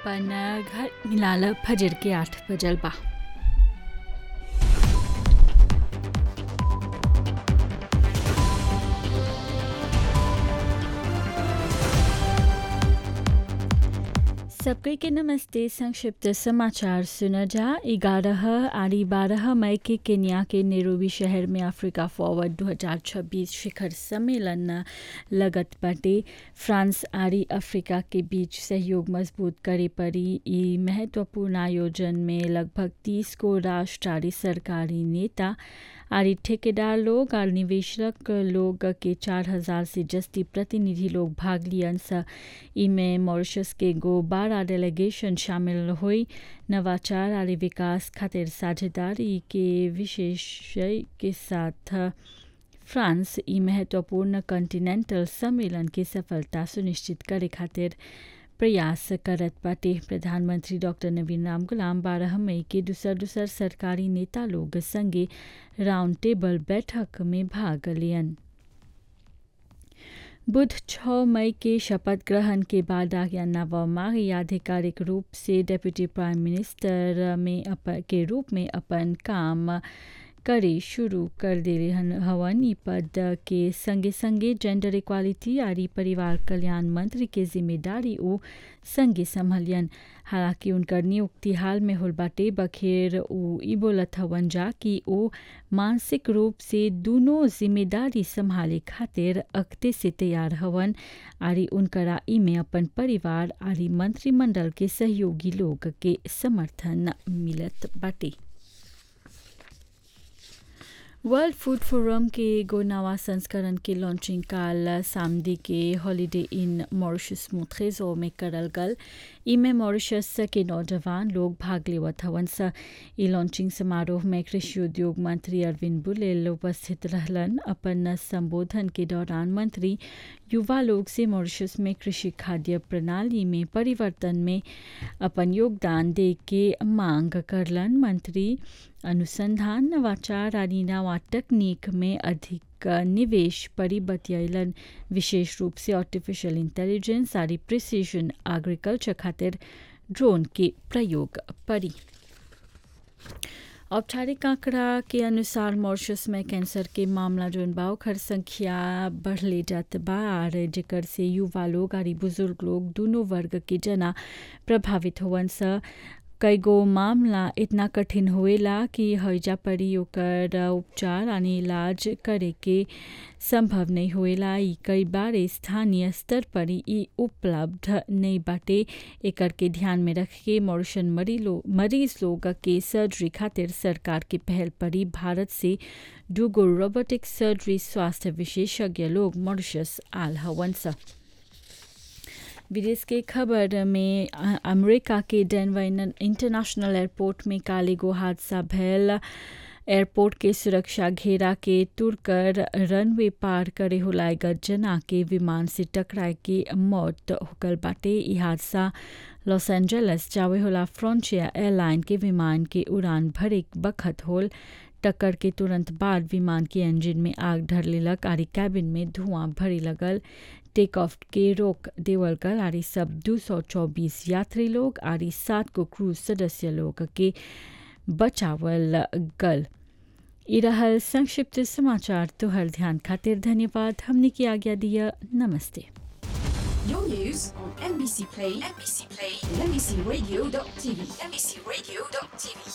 अपन घर मिलाल फजर के आठ बजल बा सबके के नमस्ते संक्षिप्त समाचार सुना जा ग्यारह आरी बारह मई के केन्या के नेरोबी शहर में अफ्रीका फॉरवर्ड 2026 शिखर सम्मेलन लगत बाटे फ्रांस आरी अफ्रीका के बीच सहयोग मजबूत करे पड़ी ई महत्वपूर्ण आयोजन में लगभग 30 को राष्ट्र आरी सरकारी नेता आरी ठेकेदार लोग और निवेशक लोग के चार हजार से जस्ती प्रतिनिधि लोग भाग लियन स इमें मॉरिशस के गो बारह डेलीगेशन शामिल हुई नवाचार और विकास खातिर साझेदारी के विशेषय के साथ फ्रांस ई महत्वपूर्ण कॉन्टिनेंटल सम्मेलन की सफलता सुनिश्चित करे खातिर प्रयास करत बाटे प्रधानमंत्री डॉक्टर नवीन राम गुलाम बारह मई के दूसर दूसर सरकारी नेता लोग संगे राउंड टेबल बैठक में भाग लियन बुध 6 मई के शपथ ग्रहण के बाद आज्ञा नवमा आधिकारिक रूप से डेप्यूटी प्राइम मिनिस्टर में अप, के रूप में अपन काम करे शुरू कर दे हवन ई पद के संगे संगे जेंडर इक्वालिटी आरी परिवार कल्याण मंत्री के जिम्मेदारी ओ संगे संभलियन हालांकि उनकर नियुक्ति हाल में होल बाटे बखेर उ ई बोलत हवन जा कि ओ मानसिक रूप से दोनों जिम्मेदारी संभाले खातिर अख्ते से तैयार हवन आरी उनकरा ई में अपन परिवार आरी मंत्रिमंडल के सहयोगी लोग के समर्थन मिलत बाटे वर्ल्ड फूड फोरम के एगो नवा संस्करण के लॉन्चिंग काल सामदी के हॉलिडे इन मॉरिशस मुथेजो में करल गल इमे मॉरिशस के नौजवान लोग भाग लेवत हवन स ई लॉन्चिंग समारोह में कृषि उद्योग मंत्री अरविंद बुलेल उपस्थित रहलन अपन संबोधन के दौरान मंत्री युवा लोग से मॉरिशस में कृषि खाद्य प्रणाली में परिवर्तन में अपन योगदान दे के मांग करलन मंत्री अनुसंधान नवाचार आदि नवा तकनीक में अधिक निवेश परी बतियलन विशेष रूप से आर्टिफिशियल इंटेलिजेंस आदि प्रिसीजन एग्रीकल्चर खातिर ड्रोन के प्रयोग परी औपचारिक आंकड़ा के अनुसार मॉरिशस में कैंसर के मामला जोन बा ओकर संख्या बढ़ले जात बा और जेकर से युवा लोग और बुजुर्ग लोग दोनों वर्ग के जना प्रभावित होवन स कई गो मामला इतना कठिन होएला कि हईजा पड़ी ओकर उपचार यानी इलाज करे के संभव नहीं होएला ई कई बार स्थानीय स्तर पर ई उपलब्ध नहीं बाटे एकर के ध्यान में रख के मॉरिशन मरीज लोग के सर्जरी खातिर सरकार के पहल परी भारत से दूगो रोबोटिक सर्जरी स्वास्थ्य विशेषज्ञ लोग मॉरिशस आल हवन सा विदेश के खबर में अमेरिका के डेनवर इंटरनेशनल एयरपोर्ट में काले गो हादसा भैल एयरपोर्ट के सुरक्षा घेरा के तुरकर रनवे पार करे होलायगत जना के विमान से टकराए के मौत होकल बाटे ई हादसा लॉस एंजल्स जावे होला फ्रंटियर एयरलाइन के विमान के उड़ान भरे बखत होल टक्कर के तुरंत बाद विमान के इंजन में आग धर लेलक आरी कैबिन में धुआं भरे लगल टेक ऑफ के रोक देवल गल आरी सब दो सौ चौबीस यात्री लोग आरी सात को क्रूज सदस्य लोग के बचावल गल रहल संक्षिप्त समाचार तुहर ध्यान खातिर धन्यवाद हमने की आज्ञा दिया नमस्ते Your news on NBC Play, NBC Play, and NBCRadio.tv, NBCRadio.tv.